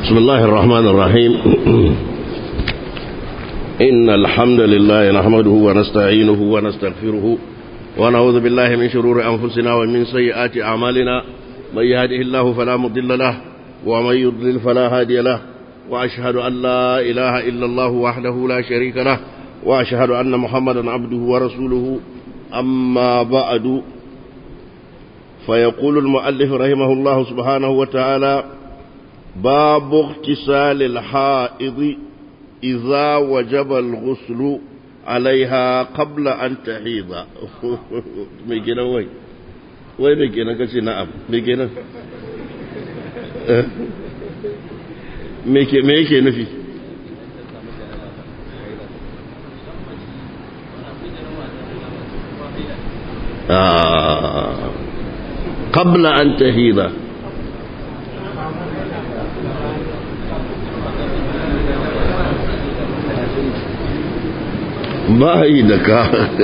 بسم الله الرحمن الرحيم إن الحمد لله نحمده ونستعينه ونستغفره ونعوذ بالله من شرور أنفسنا ومن سيئات أعمالنا من يهده الله فلا مضل له ومن يضلل فلا هادي له وأشهد أن لا إله إلا الله وحده لا شريك له وأشهد أن محمدا عبده ورسوله أما بعد فيقول المؤلف رحمه الله سبحانه وتعالى باب اغتسال الحائض إذا وجب الغسل عليها قبل أن تحيض ميكينا وي وي ميكينا كسي نعم ميكينا ميكي ميكي نفي آه قبل أن تهيض ba yi da ka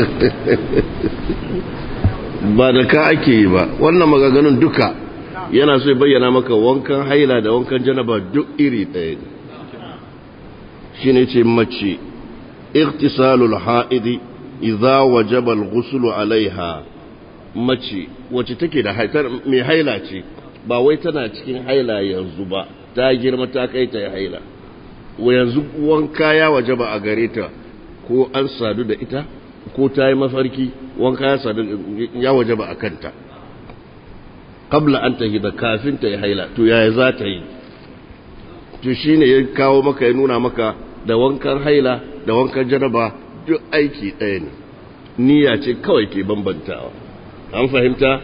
ba da ka ake yi ba wannan magaganin duka yana so bayyana maka wankan haila da wankan janaba duk iri ɗaya ne shi ne ce mace iktisalul ha'idi idza wajaba al-ghuslu alaiha mace wacce take da mai haila ce ba wai tana cikin haila yanzu ba ta girma ta kai ta haila yanzu wanka ya wajaba a gare ta ko an sadu da ita ko ta yi mafarki wanka ya sadu ya waje ba a kanta kabla an ta da kafin ta yi haila to yaya za ta yi to shi ne ya kawo maka ya nuna maka da wankan haila da wankan janaba duk aiki ɗaya ne niyya ce kawai ke bambantawa an fahimta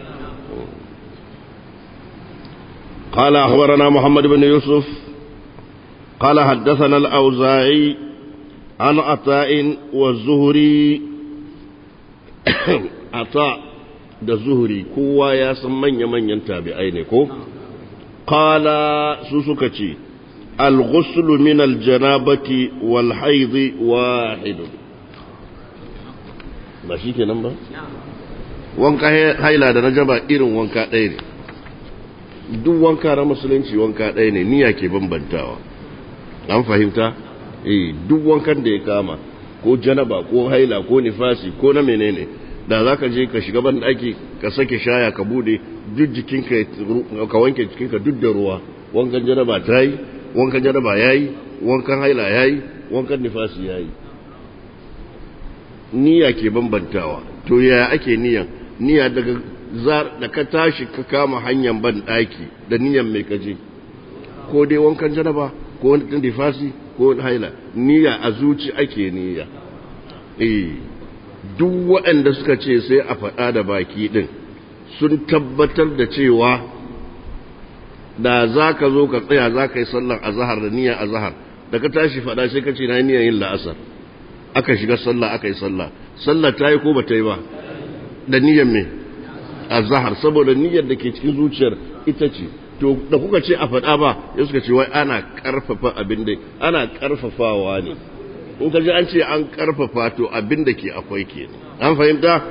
قال أخبرنا محمد بن يوسف قال حدثنا الأوزاعي عن عطاء والزهري عطاء da zuhuri kowa ya san manya-manyan tabi'ai ne ko? Kala su suka ce, Al-ghuslu min aljanabati wal haidhi wahidun. Ba shi kenan ba? Wanka haila da na jaba irin wanka ɗaya ne. Duk wanka na musulunci wanka ɗaya ne, niyya ke bambantawa. An fahimta? eh duk wankan da ya kama ko janaba ko haila ko nifasi ko na menene da za ka je ka shiga ban daki ka sake shaya ka bude duk jikinka ka wanke jikinka duk da ruwa wankan janaba ta yi wankan janaba ya yi wankan haila ya yi wankan nifasi ya yi niyya ke bambantawa to yaya ake niyan niyya daga da ka tashi ka kama hanyar ban daki da niyan mai kaje ko dai wankan janaba ko wankan nifasi ko haila niyya a zuci ake niyya eh duk waɗanda suka ce sai a faɗa da baki ɗin sun tabbatar da cewa da za ka zo ka tsaya za ka yi sallar azahar da niyyar azahar da ka tashi faɗa sai ka ce na niyyar yin la'asar aka shiga sallah aka yi sallah sallah ta yi ko ba ta yi ba da niyyar me azahar saboda niyyar da ke cikin zuciyar ita ce to da kuka ce a faɗa ba ya suka ce wai ana ƙarfafa abin da ana ƙarfafawa ne in ka ji an ce an ƙarfafa to abin da ke akwai ke an fahimta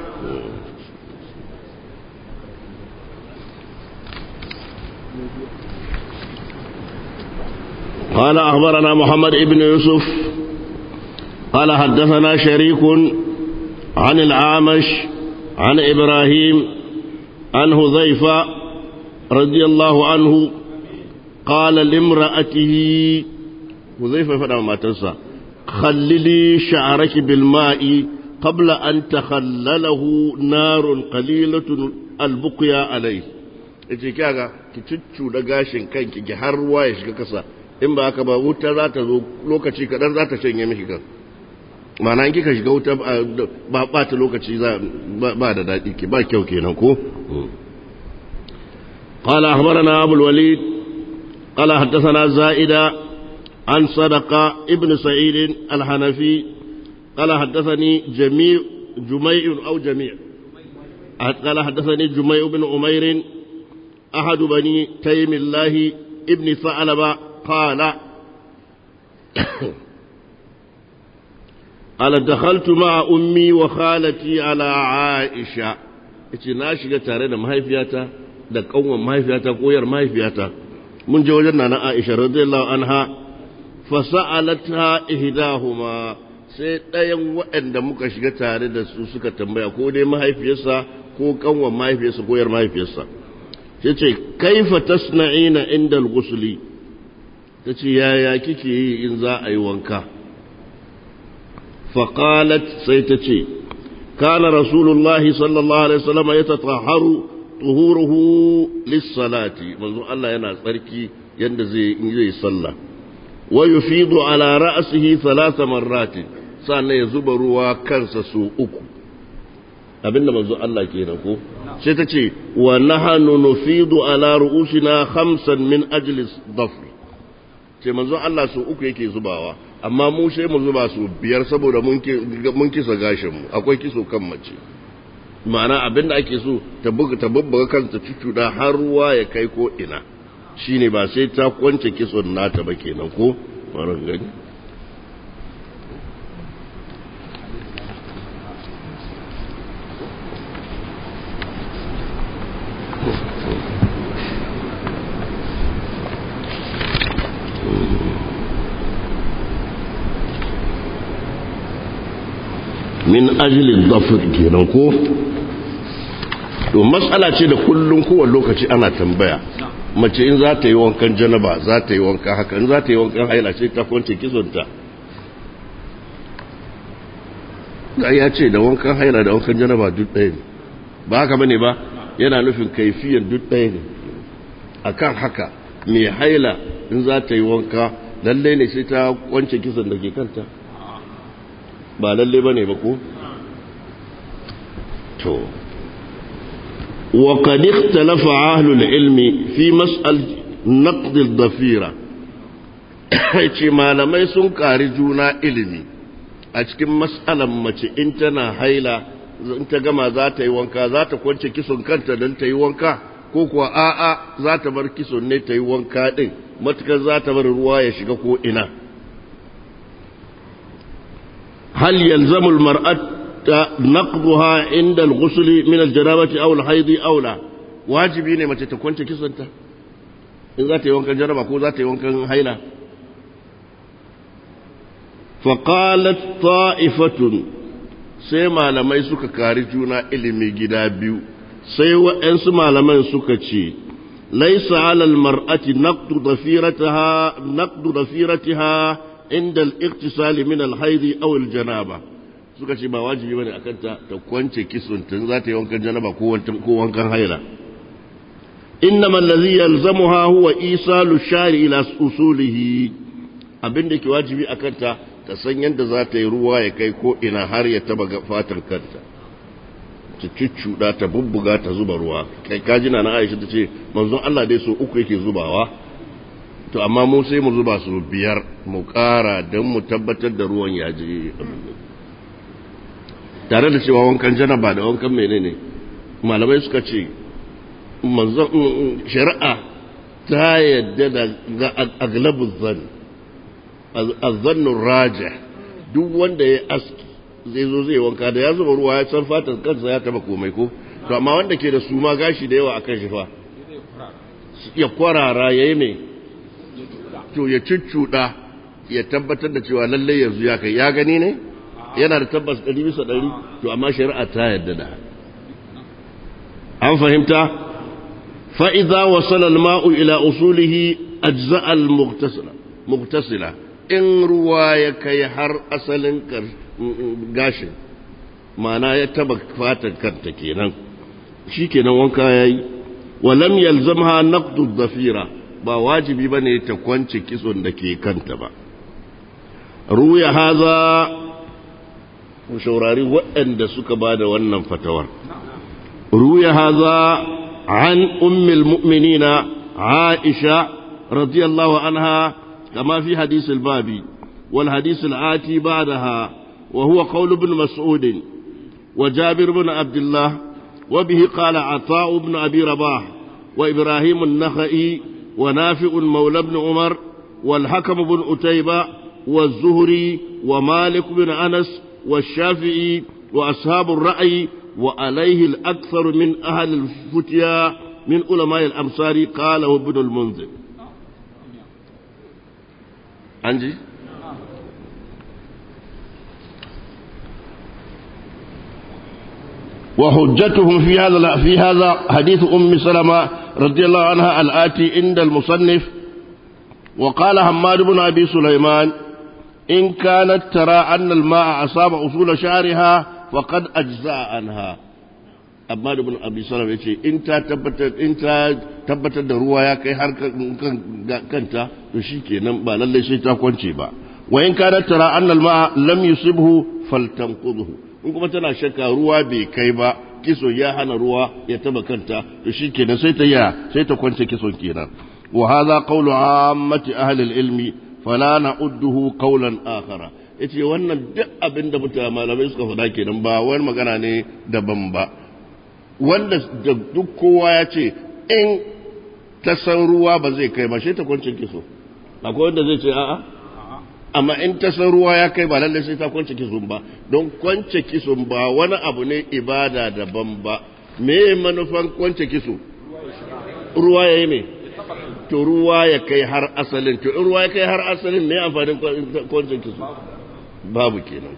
قال أخبرنا محمد ابن يوسف قال حدثنا شريك عن العامش عن إبراهيم عن هذيفة رضي الله عنه قال لامرأته وظيفة فدا ما تنسى خللي شعرك بالماء قبل أن تخلله نار قليلة البقيا عليه yace kaga ki cuccu da gashin kanki ki har ruwa ya shiga kasa in ba haka ba wuta za ta zo lokaci kadan za ta shanye miki kan ma'ana in kika shiga wuta ba ba ta lokaci ba da daɗi ki ba kyau kenan ko قال أخبرنا أبو الوليد قال حدثنا زائدة عن صدقة ابن سعيد الحنفي قال حدثني جميع جميع أو جميع قال حدثني جميع بن أمير أحد بني تيم الله ابن ثعلبة قال قال دخلت مع أمي وخالتي على عائشة na shiga tare da mahaifiyata da kanwan mahaifiyata ko yar mahaifiyata mun je wajen nana Aisha radiyallahu anha fasa'alatha ihdahuma sai ɗayan waɗanda muka shiga tare da su suka tambaya ko dai mahaifiyarsa ko kanwan mahaifiyarsa ko yar mahaifiyarsa sai ce kaifa tasna'ina inda al-ghusli tace yaya kike yi in za a yi wanka faqalat sai tace kana rasulullahi sallallahu alaihi wasallam yatatahharu tuhuruhu lis-salati manzo Allah yana tsarki yanda zai yi sallah wa yufidu ala ra'sihi thalatha marratin sannan ya zuba ruwa kansa su uku abinda manzo Allah kenan ko sai ta ce wa nahanu nufidu ala ru'usina khamsan min ajli dhafr ce manzo Allah su uku yake zubawa amma mu sai mu zuba su biyar saboda mun mun kisa gashin mu akwai kiso kan mace ma'ana abinda ake so ta buga ta bubbuga kanta cucuda har ruwa ya kai ko ina shine ba sai ta kwance kison nata ba kenan ko faran gani min ajilin zafir kenan ko to matsala ce da kullum kowane lokaci ana tambaya mace in za ta yi wankan janaba za ta yi wankan haka in za ta yi wankan haila ce ta kwance kisonta ya ce da wankan haila da wankan janaba duk ɗaya ne ba haka bane ba yana nufin kaifiyan duk ɗaya ne akan haka mai haila in za ta yi wanka lallai ne sai ta kwance kisan da ke kanta ba lalle ba ne ba ko? to wa qad ikhtalafa ahlul ilmi fi mas'al naqd ad-dafira ce malamai sun kari juna ilimi a cikin mas'alan mace in tana haila in ta gama za ta yi wanka za ta kwance kison kanta don ta yi wanka ko kuwa a'a za ta bar kison ne ta yi wanka din matukar za ta bar ruwa ya shiga ko ina هل يلزم المرأة نقضها عند الغسل من الجنابة أو الحيض أو لا واجبي ne mace ta kwance kisanta in za ta yi wankan jaraba ko za ta yi wankan haila faqalat ta'ifatun sai malamai suka kari juna ilimi gida biyu sai waɗansu malaman suka ce laisa alal mar'ati naqdu dafirataha naqdu dafirataha inda al-iqtisali min al-haid aw al-janaba suka ce ba wajibi bane akan ta ta kwance kisun tun za ta yi wankan janaba ko ko wankan haila innama allazi yalzamuha huwa isalu shari ila usulihi abinda ke wajibi akan ta ta san yadda za ta yi ruwa ya kai ko ina har ya taba fatan kanta ta cuccuda ta bubbuga ta zuba ruwa kai kajina na Aisha ta ce manzon Allah dai so uku yake zubawa to amma mu sai mu zuba su biyar mu ƙara don mu tabbatar da ruwan ya je tare da cewa wankan janaba da wankan menene malamai suka ce manzon shari'a ta yadda da aglabuz zan azzannun raja duk wanda ya aski zai zo zai wanka da ya zuba ruwa ya san fatan kansa ya taba komai ko to amma wanda ke da suma gashi da yawa akan shi fa ya kwarara yayi mai to ya cuccuɗa ya tabbatar da cewa lalle yanzu ya kai ya gani ne yana da tabbas ɗari bisa ɗari to amma shari'a ta yadda da an fahimta fa'iza wasala al-ma'u ila usulihi ajza al-muktasila in ruwa ya kai har asalin gashin ma'ana ya taba fatan kanta kenan shi kenan wanka yayi walam yalzamha naqdu dhafira ba wajibi ba ne ta kwance kitson da ke kanta ba ruya haza shaurari waɗanda suka ba da wannan fatawar ruya haza an ummil mu'minina aisha radiyallahu anha kama fi hadis babi wal hadis al-ati ba'daha wa huwa qawl ibn mas'ud wa jabir ibn abdullah wa bihi qala ata ibn abi rabah wa ibrahim an-nakhai ونافع مولى بن عمر والحكم بن أتيبة والزهري ومالك بن أنس والشافعي وأصحاب الرأي وعليه الأكثر من أهل الفتيا من علماء الأمصار قاله ابن المنذر an ji وحجتهم في هذا في هذا حديث أم سلمة رضي الله عنها الآتي عند المصنف وقال حماد بن أبي سليمان إن كانت ترى أن الماء أصاب أصول شعرها فقد أجزاء عنها Ahmad ibn Abi Salam yace in ta tabbatar in ta tabbatar da ruwa ya kai har kanta to shikenan ba lalle sai ta kwance ba wa in kana tara anna al-ma'a lam yusibhu faltanqudhu in kuma tana shakka ruwa bai kai ba kiso ya hana ruwa ya taba kanta to shikenan sai ta ya sai ta kwance kison kenan wa hadha qawlu ammati ahli al-ilmi fala na'udduhu qawlan akhara yace wannan duk abinda mutane malamai suka faɗa kenan ba wani magana ne daban ba wanda da duk kowa ya ce in ta san ruwa ba zai kai ba shi ta kwance kiso akwai wanda zai ce a'a amma in ta san ruwa ya kai ba lallai sai ta kwance kiso ba don kwance kiso ba wani abu ne ibada daban ba me manufan kwance kiso ruwa ya yi me to ruwa ya kai har asalin to in ruwa ya kai har asalin me amfanin kwance kiso babu kenan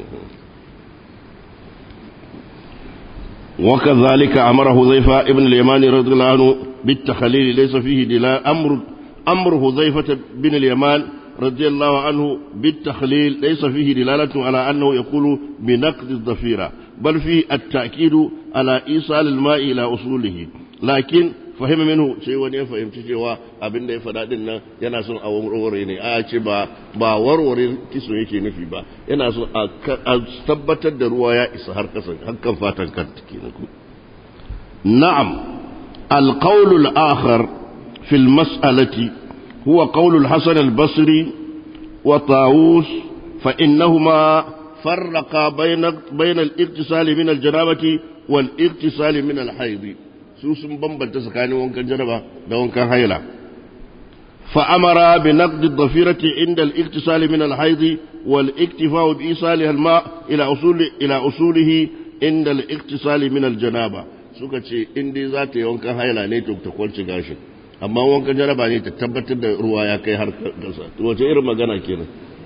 وكذلك أمر حذيفة ابن اليمان رضي الله عنه بالتخليل ليس فيه دلال أمر أمر حذيفة بن اليمان رضي الله عنه بالتخليل ليس فيه دلالة على أنه يقول بنقد الضفيرة بل فيه التأكيد على إيصال الماء إلى أصوله لكن fahimta minhu sai wani ya fahimci cewa abin da ya faɗa din nan yana son a warware ne a ce ba ba warware kiso yake nufi ba yana son a tabbatar da ruwa ya isa har kasan hakan fatan kan kenan ku na'am القول الآخر في المسألة هو قول الحسن البصري وطاووس فإنهما فرقا بين بين الاغتسال من الجنابة والاغتسال من الحيض su sun bambanta tsakanin wankan janaba da wankan haila فأمر بنقد الضفيرة عند الاغتسال من الحيض والاكتفاء بإيصالها الماء إلى أصول إلى أصوله عند الاغتسال من الجنابة suka ce in dai za ta yi wankan haila ne to ta kwanci gashin amma wankan jaraba ne ta tabbatar da ruwa ya kai har kasa wace irin magana kenan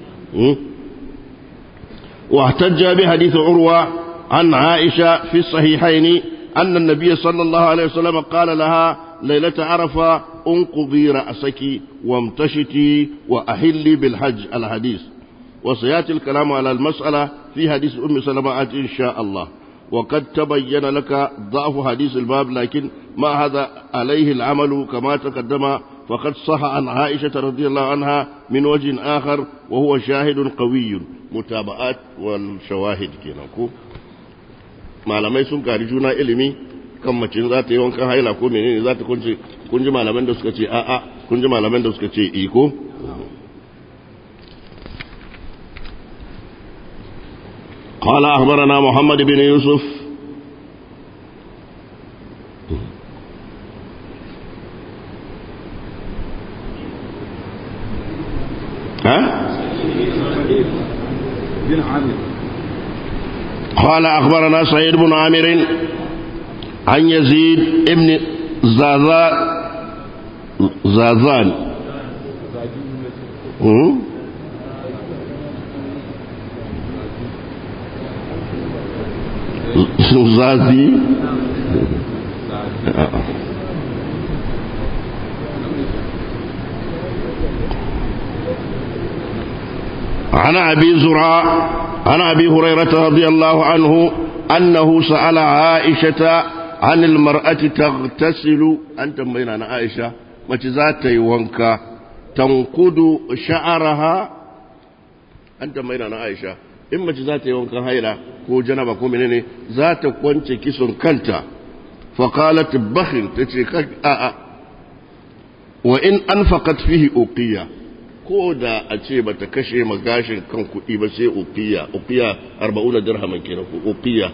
wa tajja bi hadith urwa an aisha fi sahihaini anna an-nabiy sallallahu alaihi wasallam qala laha ليلة عرفة انقضي رأسك وامتشتي وأهلي بالحج الحديث وسيأتي الكلام على المسألة في حديث أم سلمة إن شاء الله وقد تبين لك ضعف حديث الباب لكن ما هذا عليه العمل كما تقدم فقد صح عن عائشة رضي الله عنها من وجه آخر وهو شاهد قوي متابعات والشواهد كنكو ما لم يسن كارجونا إلمي kan mace za ta yi wankan haila ko menene za ta kunce kun ji malaman da suka ce a'a kun ji malaman da suka ce iko قال أخبرنا محمد بن يوسف ها؟ بن عامر قال أخبرنا سعيد بن عامر عن يزيد ابن زازا زازان هم؟ زازي عن أبي زرع عن أبي هريرة رضي الله عنه أنه سأل عائشة عن المرأة تغتسل أنت بين أنا عائشة ما ذات يوانكا تنقض شعرها أنت بين أنا عائشة إما ذات يوانكا هيلا كو جنبا كو منيني ذات كونت كسر كنتا فقالت بخن تتركك آآ وإن أنفقت فيه أوقية ko da a ce ba ta kashe magashin kan kuɗi ba sai ukiya ukiya arba'una dirhaman kenan ko ukiya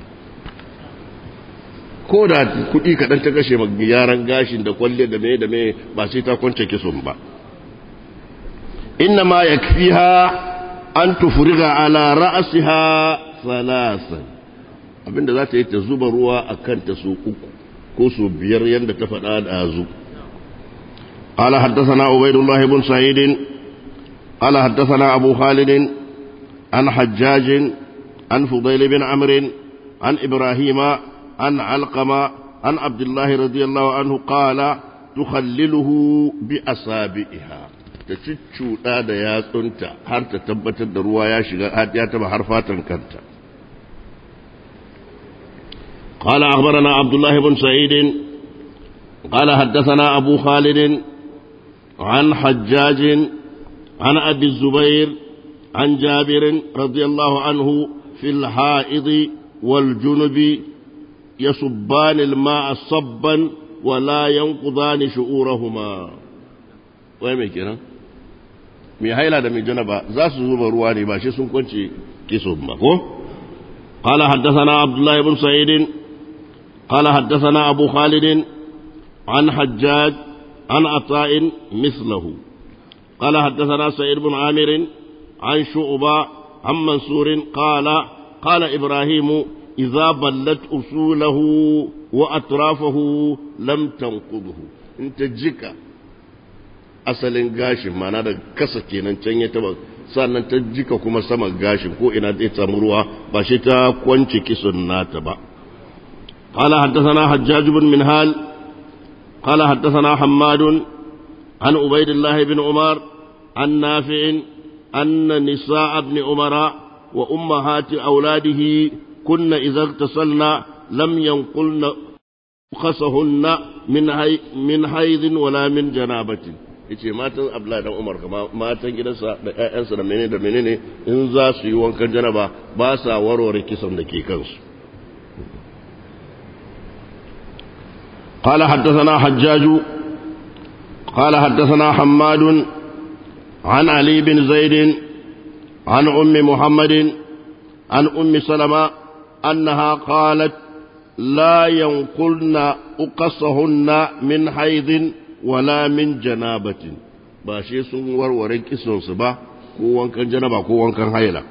ko da kuɗi kaɗan ta kashe yaran gashin da kwalle da mai da mai ba sai ta kwance kisun ba inna ma ya ha an tufuriga ala ra'asiha salasan abinda za ta yi ta zuba ruwa a kanta su uku ko su biyar yadda ta faɗa da zu قال حدثنا عبيد الله بن سعيد قال حدثنا أبو خالد عن حجاج عن فضيل بن عمرو عن إبراهيم عن علقمة عن عبد الله رضي الله عنه قال تخلله بأصابعها ta cuccuɗa da yatsunta har ta tabbatar da ruwa ya shiga ya taba har fatan kanta قال أخبرنا عبد الله بن سعيد قال حدثنا أبو خالد عن حجاج عن أبي الزبير عن جابر رضي الله عنه في الحائض والجنب يصبان الماء صبا ولا ينقضان شعورهما وين كده mai haila da mai janaba za su zuba ruwa ne ba shi sun kwance kiso ba ko قال حدثنا عبد الله بن سعيد قال حدثنا أبو خالد عن حجاج عن عطاء مثله قال حدثنا سعيد بن عامر عن شعبة عن منصور قال قال إبراهيم إذا بلت أصوله وأطرافه لم تنقضه انت جكا asalin gashin mana da kasa kenan can ya taba sannan ta jika kuma sama gashin ko ina zai samu ruwa ba shi ta kwance kisun nata ba قال حدثنا حجاج بن منهال قال حدثنا حماد عن عبيد الله بن عمر عن نافع أن نساء ابن عمر وأمهات أولاده كن إذا اغتسلن لم ينقلن خصهن من هي من حيض ولا من جنابة yace matan Abdullahi dan Umar kama matan gidansa da ƴaƴansa da menene da menene in za su yi wankan janaba ba sa warware kisan da ke kansu قال حدثنا حجاج قال حدثنا حماد عن علي بن زيد عن أم محمد عن أم سلمة أنها قالت لا ينقلن أقصهن من حيض ولا من جنابة باشي سنور ورك سبا كوان كان جنابة كوان كان حيلة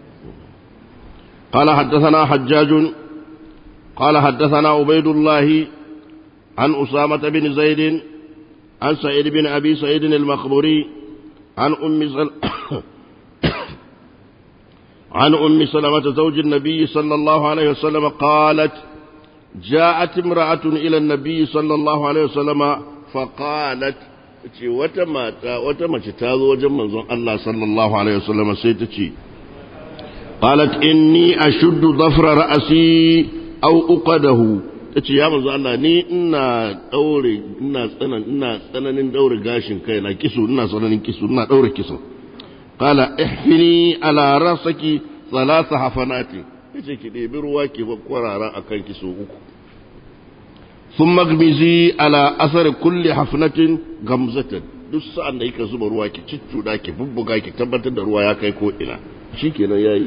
قال حدثنا حجاج قال حدثنا عبيد الله عن أسامة بن زيد عن سعيد بن أبي سعيد المخبوري عن أم سل... عن أم سلمة زوج النبي صلى الله عليه وسلم قالت جاءت امرأة إلى النبي صلى الله عليه وسلم فقالت ce wata mata wata mace ta zo wajen manzon Allah sallallahu alaihi wasallam sai ta ce qalat inni ashuddu dhafra ra'si aw uqadahu tace ya manzo Allah ni ina daure ina tsanan ina tsananin daure gashin kai na kisu ina tsananin kisu ina daure kisu qala ihfini ala rasaki thalatha hafanati yace ki ɗebi ruwa ki kwarara akan kisu uku ثم اغمزي على أثر كل حفنة غمزة duk sa'an da yake zuba ruwa ki ciccuda ki bubbuga ki tabbatar da ruwa ya kai ko ina shikenan yayi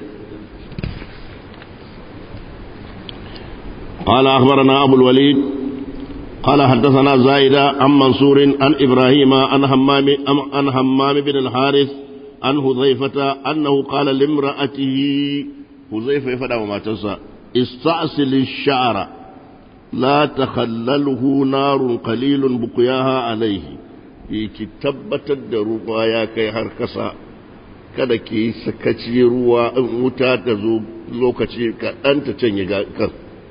قال أخبرنا أبو الوليد قال حدثنا زائدة عن منصور عن إبراهيم عن همام عن همام بن الحارث عن حذيفة أنه قال لامرأته حذيفة يفدى وما تنسى استأصل الشعر لا تخلله نار قليل بقياها عليه ki tabbatar da ruwa ya kai har kasa kada ki sakaci ruwa in wuta ta zo lokaci kaɗan ta canye kan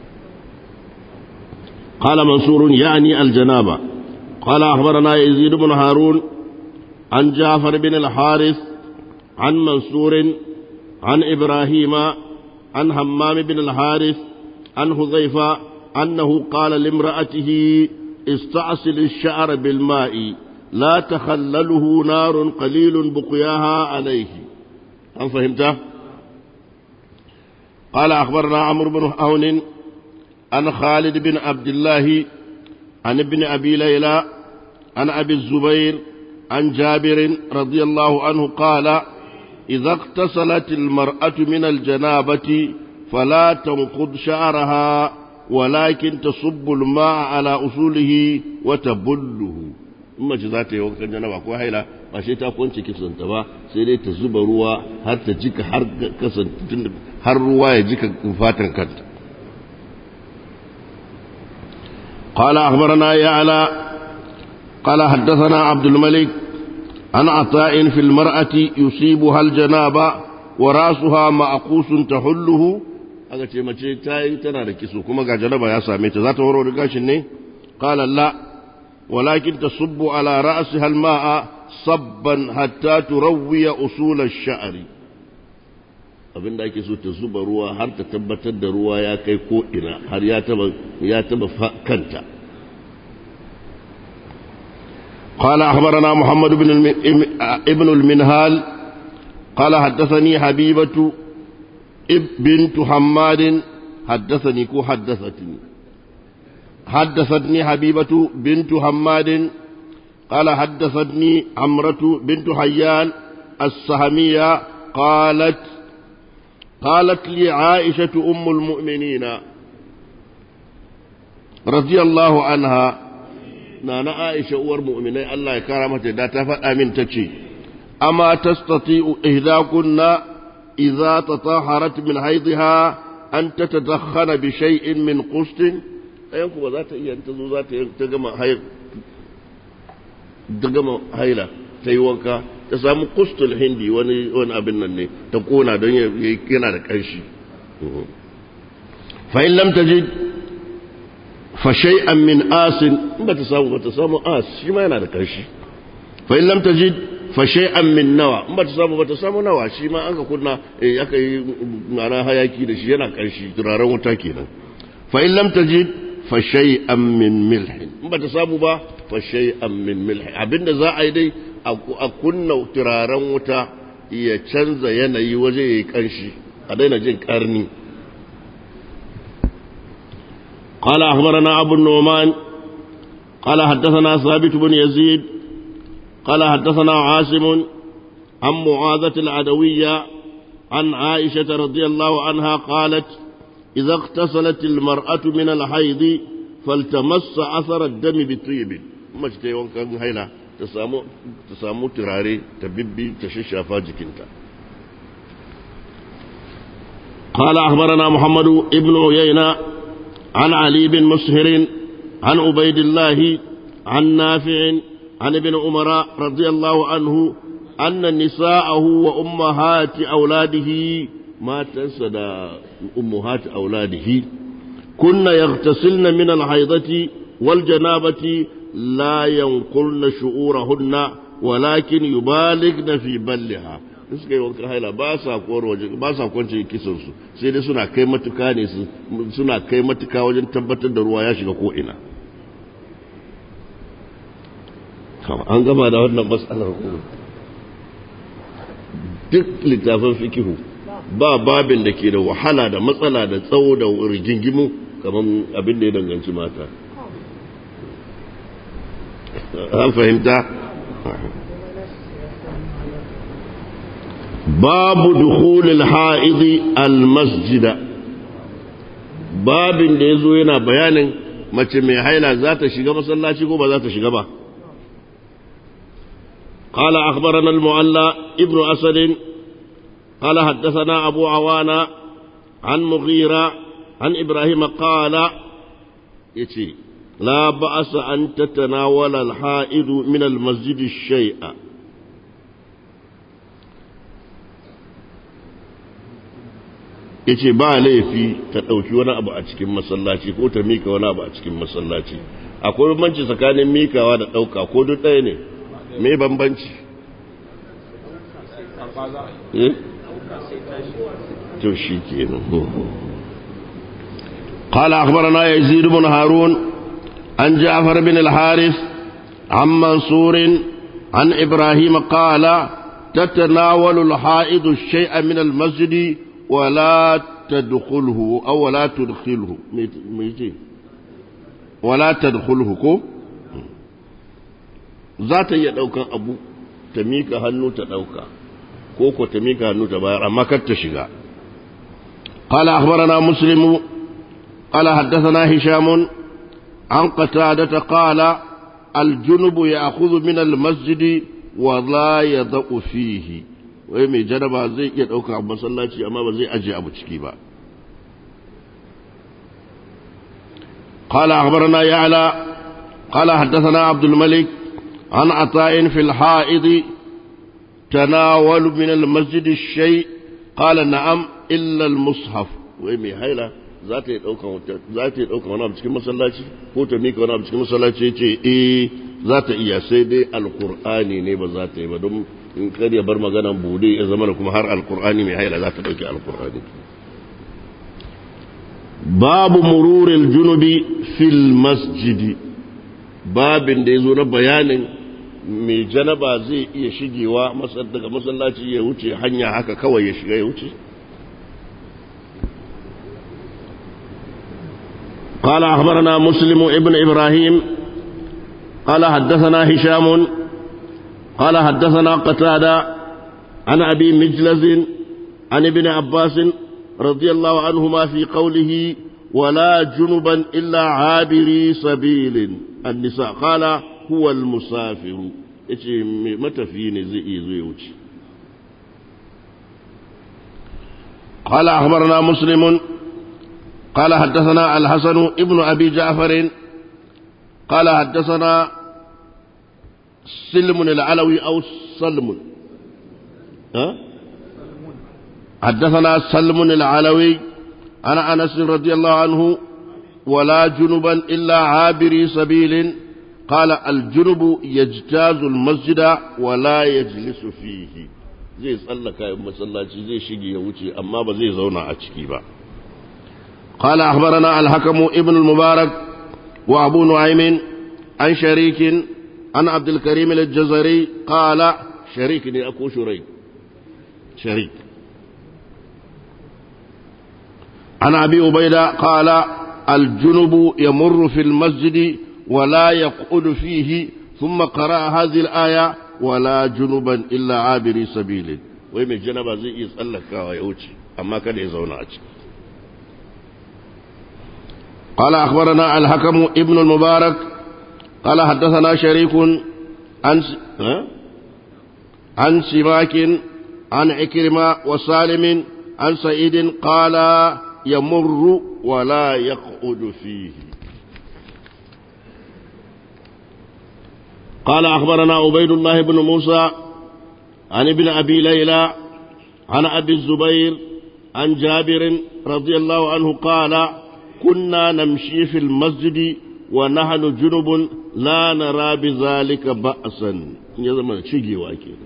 قال منصور يعني الجنابة قال أخبرنا يزيد بن هارون عن جعفر بن الحارث عن منصور عن إبراهيم عن همام بن الحارث عن حذيفة أنه قال لامرأته استعصل الشعر بالماء لا تخلله نار قليل بقياها عليه هل فهمت؟ قال أخبرنا عمرو بن عون عن خالد بن عبد الله عن ابن أبي ليلى عن أبي الزبير عن جابر رضي الله عنه قال إذا اغتسلت المرأة من الجنابة فلا تنقض شعرها ولكن تصب الماء على أصوله وتبله in ce za ta yi wankan janaba ko haila ba sai ta kwance kisanta ba sai dai ta zuba ruwa har ta jika har kasance har ruwa ya jika fatan kanta قال أخبرنا يعلى قال حدثنا عبد الملك عن عطاء في المرأة يصيبها الجنابة وراسها معقوس تحله aka ce mace ta yi tana da kiso kuma ga janaba ya same ta za ta warware gashin ne qala la walakin tasubbu ala ra'siha al-ma'a sabban hatta turawwiya usul ash-sha'ri abinda ake so ta zuba ruwa har ta tabbatar da ruwa ya kai ko ina har ya taba ya taba kanta قال أخبرنا محمد بن ابن المنهال قال حدثني حبيبة بنت حماد حدثني كو حدثتني حدثتني حبيبة بنت حماد قال حدثتني عمرة بنت حيان السهمية قالت قالت لي عائشة أم المؤمنين رضي الله عنها نانا عائشة أور مؤمنين الله كرامته دا تفت أمين تشي أما تستطيع إهداكن إذا تطهرت من حيضها أن تتدخن بشيء من قسط أيانكم ذات إيه أنت ذات تجمع حيض تجمع حيلة تيوانك تسامو قسط الهندي وان وان أبن الني تكون دنيا يكينا لكيشي فإن لم تجد فشيئا من آس بتسامو بتسامو آس شما ينا لكيشي فإن لم تجد fashai'an min nawa in ba ta samu ba ta samu nawa shi ma an ka kunna eh aka yi mana hayaki da shi yana karshi turaren wuta kenan fa in lam tajid fa shay'an min milh in ba ta samu ba fa shay'an min milh abinda za a yi dai a kunna turaren wuta ya canza yanayi waje yayi karshi a daina jin karni قال أخبرنا أبو النعمان قال حدثنا ثابت بن يزيد قال حدثنا عاصم عن معاذة العدوية عن عائشة رضي الله عنها قالت إذا اغتسلت المرأة من الحيض فالتمس أثر الدم بطيب ما تتيوان كان هيلا تسامو تسامو تراري تببي تششافا جكنتا قال أخبرنا محمد ابن عيينة عن علي بن مسهر عن عبيد الله عن نافع عن ابن عمر رضي الله عنه أن نساءه وأمهات أولاده ما تنسد أمهات أولاده كن يغتسلن من الحيضة والجنابة لا ينقلن شعورهن ولكن يبالغن في بلها suka yi wankan haila ba sa kowar waje ba sa kwance kisansu sai dai suna kai matuka ne suna kai matuka wajen tabbatar da ruwa ya shiga ko ina an gama da wannan matsalar kuma duk littafin fikihu ba babin da ke da wahala da matsala da tsawo da rigingimu kamar abin da ya danganci mata an fahimta babu dukhulil ha'idi al-masjida babin da ya zo yana bayanin mace mai haila za ta shiga masallaci ko ba za ta shiga ba قال أخبرنا المعلى ابن أسد قال حدثنا أبو عوانة عن مغيرة عن إبراهيم قال يتي لا بأس أن تتناول الحائض من المسجد الشيء yace ba laifi ta ɗauki wani abu a cikin masallaci ko ta mika wani abu a cikin masallaci akwai bambanci tsakanin mikawa da ɗauka ko duk ɗaya ne me bambanci to shi kenan قال أخبرنا يزيد بن هارون عن جعفر بن الحارث عن منصور عن إبراهيم قال تتناول الحائض الشيء من المسجد ولا تدخله أو ولا تدخله ولا تدخله كو za ta iya ɗaukan abu ta mika hannu ta ɗauka ko ko ta mika hannu ta bayar amma kar ta shiga قال أخبرنا مسلم قال حدثنا هشام عن قتادة قال الجنب يأخذ من المسجد ولا يضع فيه wai mai jaraba zai iya ɗauka abu masallaci amma ba zai ajiye abu ciki ba قال أخبرنا يعلى قال حدثنا عبد الملك عن عطاء في الحائض تناول من المسجد الشيء قال نعم إلا المصحف وإمي هيلا ذات يدوكا ذات يدوكا وانا بسكي مسلاتي كوتا ميكا وانا بسكي مسلاتي يتي إيه ذات إيا سيدي القرآن نيبا ذات إيبا دم إن كان يبر مغانا بودي إذا منكم هر القرآن مي هيلا ذات دوكي القرآن باب مرور الجنوب في المسجد باب da ya zo na bayanin mai janaba zai iya shigewa daga masallaci ya wuce hanya haka kawai ya shiga ya wuce قال أخبرنا مسلم ابن إبراهيم قال حدثنا هشام قال حدثنا قتادة عن أبي مجلز عن ابن عباس رضي الله عنهما في قوله ولا جنبا إلا عابري سبيل النساء قال هو المسافر yace matafi ne zai iya zo ya wuce قال أخبرنا مسلم قال حدثنا الحسن ابن أبي جعفر قال حدثنا سلم العلوي أو سلم ها؟ حدثنا سلم العلوي عن أنس رضي الله عنه ولا جنبا إلا عابري سبيل قال الجنب يجتاز المسجد ولا يجلس فيه zai tsallaka masallaci zai shige ya wuce amma ba zai zauna a ciki ba قال أخبرنا الحكم ابن المبارك وأبو نعيم عن شريك عن عبد الكريم الجزري قال شريك أكو شريك شريك عن أبي عبيدة قال الجنب يمر في المسجد ولا يقعد فيه ثم قرأ هذه الآية ولا جنبا إلا عابري سبيل ويم الجنب زي يسألك ويوتي أما كان يزون أجل قال أخبرنا الحكم ابن المبارك قال حدثنا شريك عن عن سماك عن عكرمة وسالم عن سعيد قال يمر ولا يقعد فيه قال أخبرنا عبيد الله بن موسى عن ابن أبي ليلى عن أبي الزبير عن جابر رضي الله عنه قال كنا نمشي في المسجد ونحن جنب لا نرى بذلك بأسا يزمن شيء واكي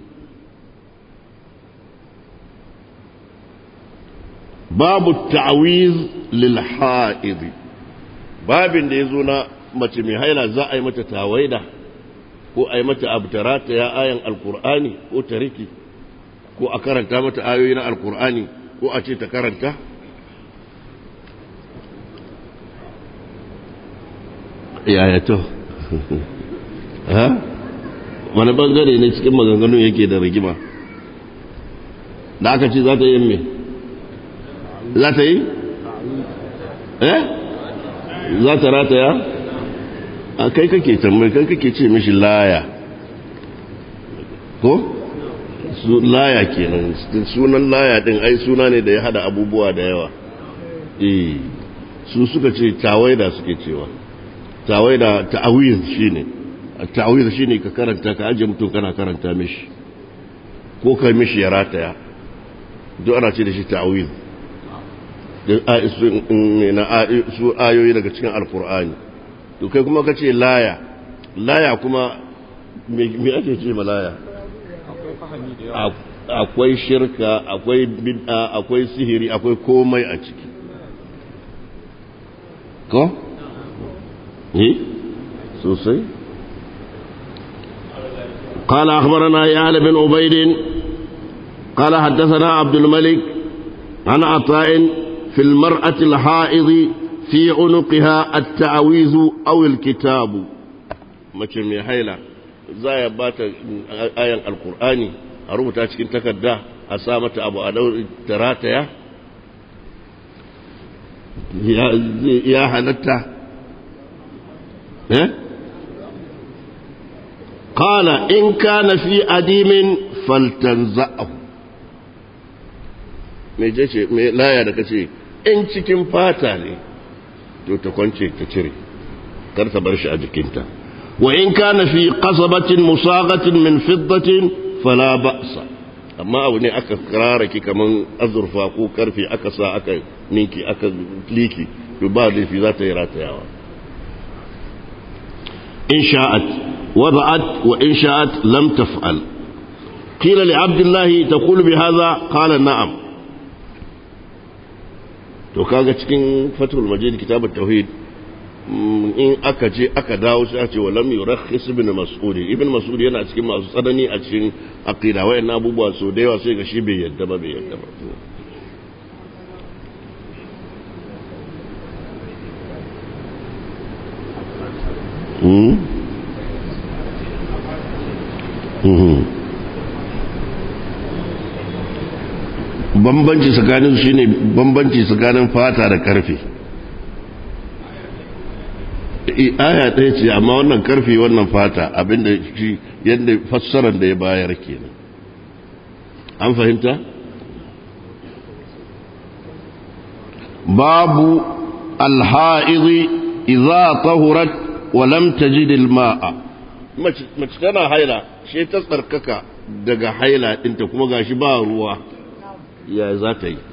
باب التعويذ للحائض babin da ya zo na mace mai haila za a yi mata tawaida ko a yi mata abtarata ya ayan alkur'ani ko tariki ko a karanta mata ayoyi na alkur'ani ko a ce ta karanta yaya to ha wani bangare ne cikin maganganun yake da rigima da aka ce za ta yi me za ta yi eh za ta rataya a kai kake tambayi kai kake ce mishi laya ko laya kenan sunan laya din ai suna ne da ya hada abubuwa da yawa eh su suka ce tawaida suke cewa tawaida ta'awiz shine ta'awiz shine ka karanta ka aje mutum kana karanta mishi ko kai mishi ya rataya duk ana ce da shi ta'awiz su ayoyi daga cikin alkur'ani to kai kuma ka ce laya laya kuma me ake ce ma laya akwai shirka akwai bid'a akwai sihiri akwai komai a ciki ko? eh sosai قال أخبرنا يعلى بن عبيد قال حدثنا عبد الملك عن عطاء في المرأة الحائض في عنقها التعويذ أو الكتاب mace mai haila za ya ba ta ayan alkur'ani a rubuta cikin takarda a sa mata abu a ta rataya ya halatta eh qala in kana fi adimin faltanza'ahu me ce me laya da kace in cikin fata ne to ta kwance ta cire kar ta bar shi a jikinta wa in kana fi qasabatin musagatin min fiddatin fala ba'sa amma abu ne aka kararake kaman azurfa ko karfe aka sa aka ninki aka liki to ba laifi za ta yi ratayawa in sha'at wada'at wa in sha'at lam taf'al qila li abdullahi taqulu bi hadha qala na'am to kaga cikin fatul majid kitab at-tauhid in aka ce aka dawo sai a ce wa lam yurakhis ibn mas'ud ibn mas'ud yana cikin masu tsanani a cikin aqida wayannan abubuwa so da yawa sai ga shi bai yadda ba bai yadda ba bambanci tsakanin su shine bambanci tsakanin fata da karfe aya ɗaya ce amma wannan karfe wannan fata abinda shi yadda fassarar da ya bayar kenan an fahimta babu alha'izi idza tahurat wa lam tajid alma'a mace tana haila shi ta tsarkaka daga haila ɗinta kuma gashi ba ruwa ya za ta yi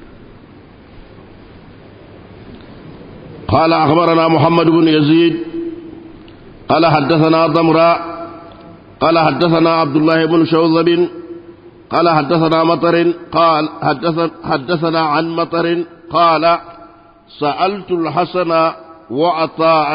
قال أخبرنا محمد بن يزيد قال حدثنا ضمراء قال حدثنا عبد الله بن شوذب قال حدثنا مطر قال حدث حدثنا عن مطر قال سألت الحسن وعطاء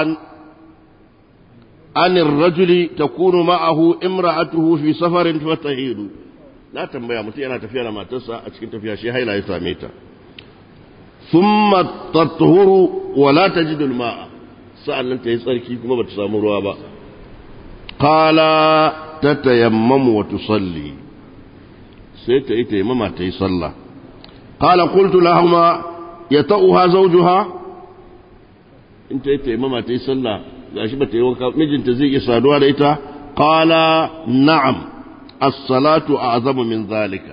عن الرجل تكون معه امرأته في سفر فتهيد لا تنبيا متي أنا تفيا ما تسا أشكين تفيا شيء هاي لا يساميتا ثم تطهر ولا تجد الماء سأل أنت يسألك كما بتسامروا با قال تتيمم وتصلي سيت يتيمم تيصلى قال قلت لهما يطؤها زوجها انت يتيمم تيصلى gashi ba ta yi wanka mijinta zai iya saduwa da ita qala na'am as-salatu a'zamu min zalika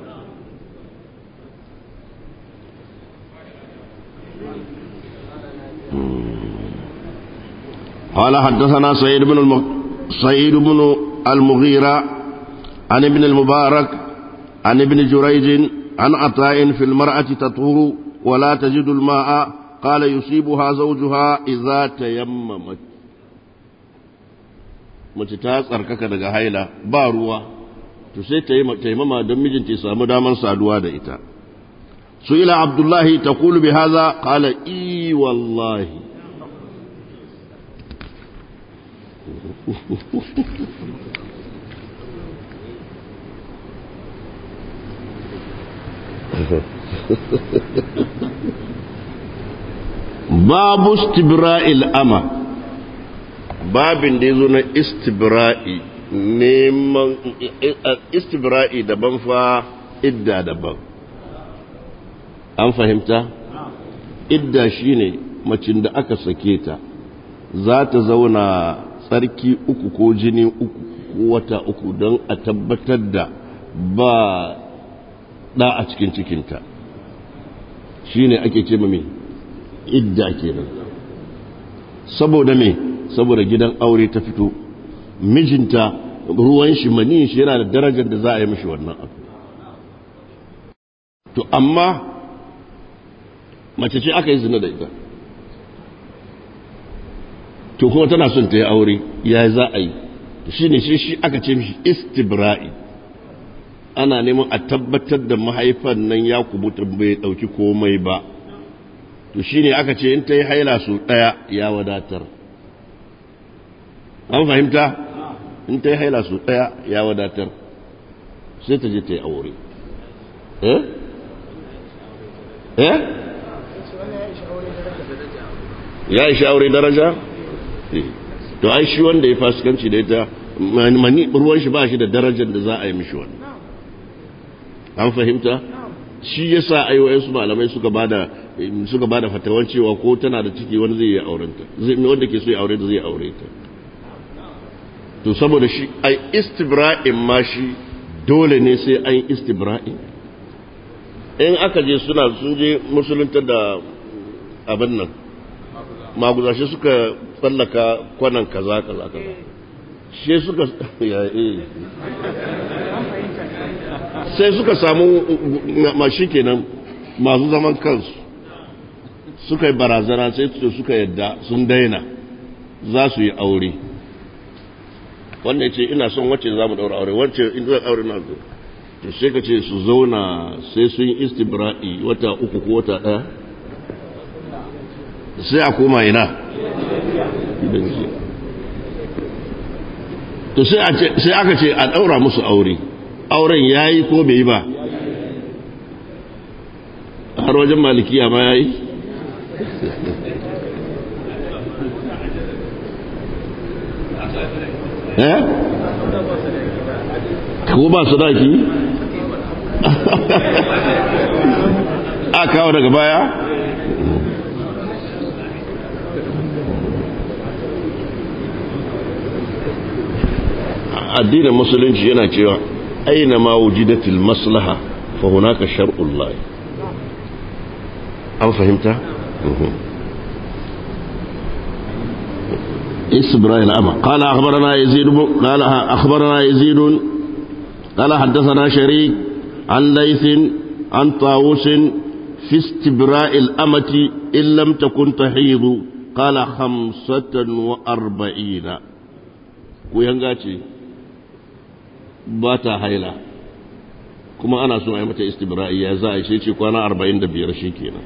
قال حدثنا سعيد بن الم... سعيد بن المغيرة عن ابن المبارك عن ابن جريج عن عطاء في المرأة تطهر ولا تجد الماء قال يصيبها زوجها إذا تيممت mace ta tsarkaka daga haila ba ruwa to sai taimama don mijinta ya samu daman saduwa da ita su ila abdullahi ta kulu bi haza kala i wallahi babu istibra'il ama babin da ya zo na istibra'i neman istibra'i daban fa idda daban an fahimta idda shine macin da aka sake ta za ta zauna tsarki uku ko jini uku ko wata uku don a tabbatar da ba ɗa a cikin cikinta shine ake ce mai idda kenan saboda me saboda gidan aure ta fito mijinta ruwan shi manin shi yana da darajar da za a yi mishi wannan abu to amma mace ce aka yi zina da ita to kuma tana son ta yi aure ya za a yi shi ne shi shi aka ce mishi istibra'i ana neman a tabbatar da mahaifan nan ya kubuta bai dauki komai ba to shi ne aka ce in ta yi haila su ɗaya ya wadatar an fahimta in ta yi haila su ɗaya ya wadatar sai ta je ta yi aure eh eh ya ishi aure daraja to ai shi wanda ya fasikanci da ita mani ruwan shi ba shi da darajar da za a yi mishi wannan an fahimta shi ya sa aiwayen su malamai suka bada suka bada fatawan cewa ko tana da ciki wani zai yi aurenta wanda ke so ya aure ta zai aure ta to saboda shi ai istibra'in ma shi dole ne sai an istibra'i in aka je suna sun je musulunta da abin nan maguzashe suka tsallaka kwanan kaza kaza kaza shi suka ya eh sai suka samu mashi kenan masu zaman kansu suka yi barazana sai suka yadda sun daina za su yi aure wanda ya ce ina son wacce za mu daura aure wacce in zai aure na zo to sai ka ce su zauna sai sun yi istibra'i wata uku ko wata ɗaya sai a koma ina to sai aka ce a ɗaura musu aure auren ya yi ko bai yi ba har wajen malikiya ma ya yi eh ko ba sadaki a kawo daga baya addinin musulunci yana cewa aina ma wujidatil maslaha fa hunaka shar'ullah an fahimta إسبراء الأمة قال أخبرنا يزيد قال أخبرنا يزيد قال حدثنا شريك عن ليث عن طاووس في استبراء الأمة إن لم تكن تحيض قال خمسة وأربعين وينغاتي باتا هيلا كما أنا سمع متى استبرائي يا زاي شيء كوانا أربعين دبير شيكينا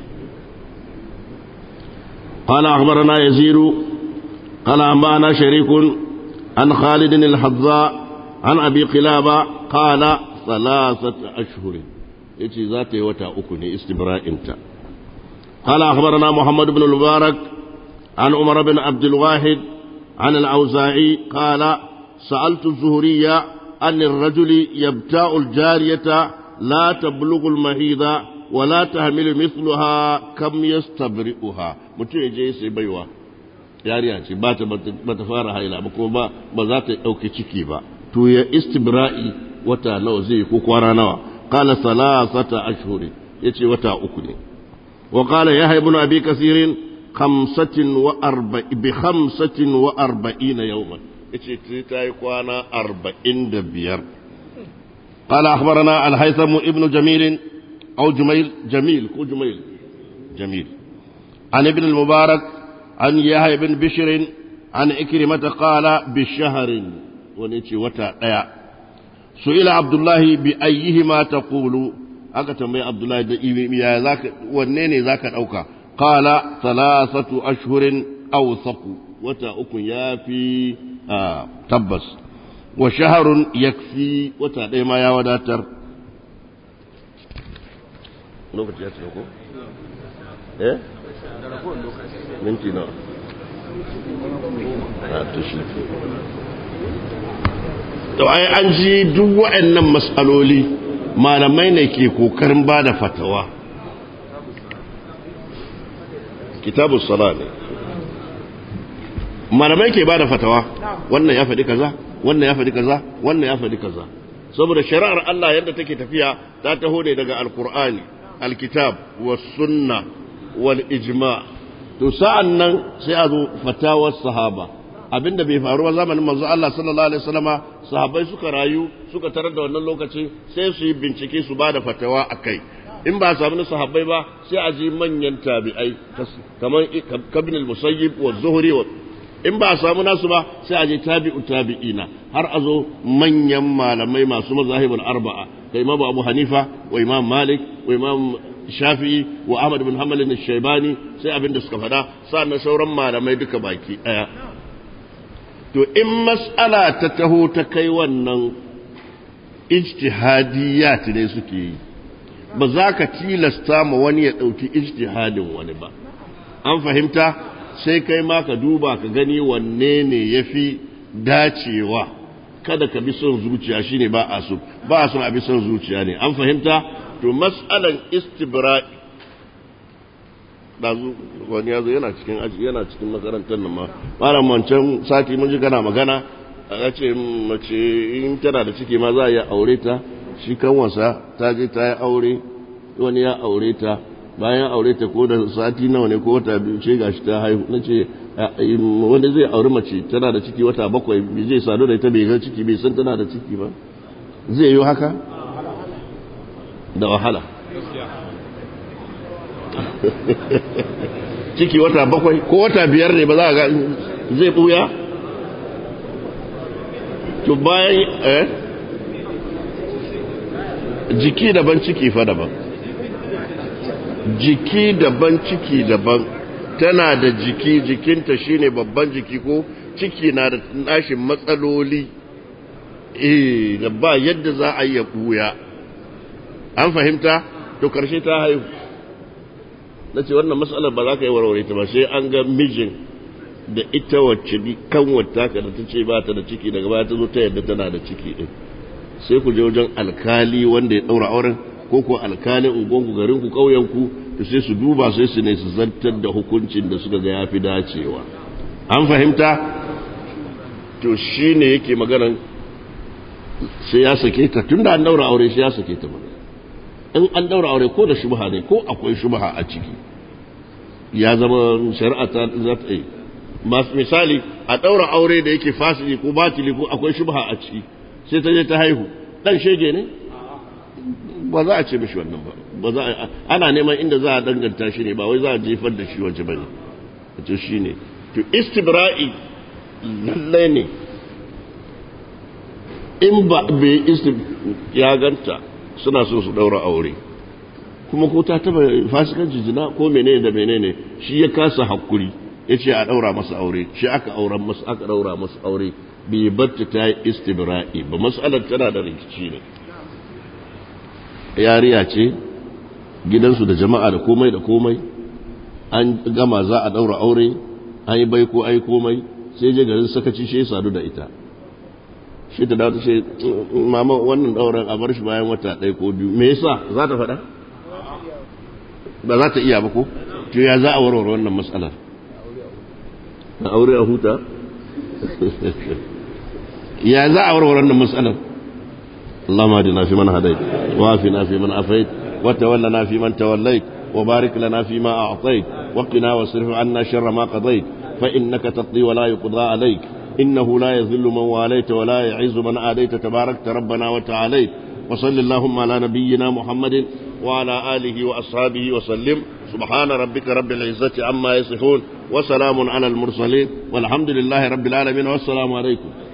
قال أخبرنا يزيد قال أنبأنا شريك عن خالد الحظاء عن أبي قلابة قال ثلاثة أشهر يتي ذاتي وتا أكني استبراء انت قال أخبرنا محمد بن المبارك عن عمر بن عبد الواحد عن الأوزاعي قال سألت الزهرية أن الرجل يبتاع الجارية لا تبلغ المهيض ولا تحمل مثلها كم يستبرئها متى يجي سيبيوه yariya ce ba ta fara haila ba kuma ba za ta ɗauki ciki ba to ya istibra'i wata nawa zai ko kwana nawa qala salasata ashhuri yace wata uku ne wa qala ya ibn abi kasirin khamsatin wa arba'i bi khamsatin wa arba'ina yawman yace ta yi kwana arba'in da biyar قال أخبرنا الهيثم ابن جميل أو جميل جميل كو جميل جميل عن ابن المبارك عن يحيى بن بشر عن إكرمة قال بشهر ونيتي وتا ديا سئل عبد الله بأيهما تقول aka tambayi Abdullahi da ya zaka wanne ne zaka dauka qala thalathatu ashhurin awsaqu wata uku yafi tabbas wa shahrun yakfi wata ɗaya ma ya wadatar lokaci ya ce ko eh minti nawa to ai an ji duk waɗannan matsaloli malamai ne ke kokarin ba da fatawa kitabu sala ne malamai ke ba da fatawa wannan ya faɗi kaza wannan ya faɗi kaza wannan ya faɗi kaza saboda shari'ar Allah yadda take tafiya ta taho ne daga alkur'ani alkitab was sunna wal ijma' to sa'an nan sai a zo fatawar sahaba abinda bai faru ba zamanin manzo Allah sallallahu alaihi wasallama sahabbai suka rayu suka tarar da wannan lokaci sai su yi bincike su ba da fatawa akai in ba samu na sahabbai ba sai a ji manyan tabi'ai kamar kabin al-musayyib wa zuhri wa in ba samu nasu ba sai a je tabi'u tabi'ina har a zo manyan malamai masu mazahibul arba'a da imam abu hanifa wa imam malik wa imam shafi'i wa ahmad bin hanbal bin shaybani sai abin da suka faɗa sannan sauran malamai duka baki ɗaya to in mas'ala ta taho ta kai wannan ijtihadiyat ne suke yi ba za ka tilasta ma wani ya ɗauki ijtihadin wani ba an fahimta sai kai ma ka duba ka gani wanne ne ya fi dacewa kada ka bi son zuciya shine ba a so ba a son a bi son zuciya ne an fahimta to mas'alan istibra'i dazu wani yazo yana cikin aji yana cikin makarantar nan ma malam wancan sati mun ji kana magana a ce mace in tana da ciki ma za a yi aure ta shi kan wasa ta je ta yi aure wani ya aure ta bayan aure ta ko da sati nawa ne ko wata biyu ce gashi ta haihu na ce wanda zai aure mace tana da ciki wata bakwai bai zai sadu da ita bai ga ciki bai san tana da ciki ba zai yi haka da wahala ciki wata bakwai ko wata biyar ne ba za a ga zai buya to bayan eh jiki daban ciki fa daban jiki daban ciki daban tana da jiki jikinta shine babban jiki ko ciki na da nashin matsaloli eh da ba yadda za a yi ya buya an fahimta to karshe ta haihu na ce wannan matsalar ba za ka yi warware ta ba sai an ga mijin da ita wacce kan wata ka da ta ce ba ta da ciki daga baya ta zo ta yadda tana da ciki din sai ku je wajen alkali wanda ya daura auren ko ko alkalin ungonku garin ku kauyen ku to sai su duba sai su ne su zantar da hukuncin da suka ga yafi dacewa an fahimta to shine yake maganan sai ya sake ta tunda an daura aure sai ya sake ta mana in an daura aure ko da shubha ne ko akwai shubha a ciki ya zama shari'a ta za ta yi misali a daura aure da yake fasili ko batili ko akwai shubha a ciki sai ta je ta haihu dan shege ne ba za a ce mishi wannan ba ba za a ana neman inda za a danganta shi ne ba wai za a jefar da shi waje bane to shine to istibra'i lallai ne in ba bai istib ya ganta suna so su daura aure kuma ko ta taba fasikanci zina ko menene da menene shi ya kasa hakuri ya ce a daura masa aure shi aka auren masa aka daura masa aure bai barta ta yi istibra'i ba mas'alar tana da rikici ne yariya ce gidansu da jama'a da komai da komai an gama za a daura aure an yi bai ko ai komai sai je garin sakaci shi ya sadu da ita shi ta dawo ta ce mama wannan dauran a bar shi bayan wata ɗaya ko biyu me yasa za ta faɗa ba za ta iya ba ko to ya za a warware wannan matsalar a aure a huta ya za a warware wannan matsalar اللهم اهدنا فيمن هديت وعافنا فيمن عافيت وتولنا فيمن توليت وبارك لنا فيما أعطيت وقنا واصرف عنا شر ما قضيت فإنك تقضي ولا يقضى عليك إنه لا يذل من واليت ولا يعز من آديت تباركت ربنا وتعاليت وصل اللهم على نبينا محمد وعلى آله وأصحابه وسلم سبحان ربك رب العزة عما يصفون وسلام على المرسلين والحمد لله رب العالمين والسلام عليكم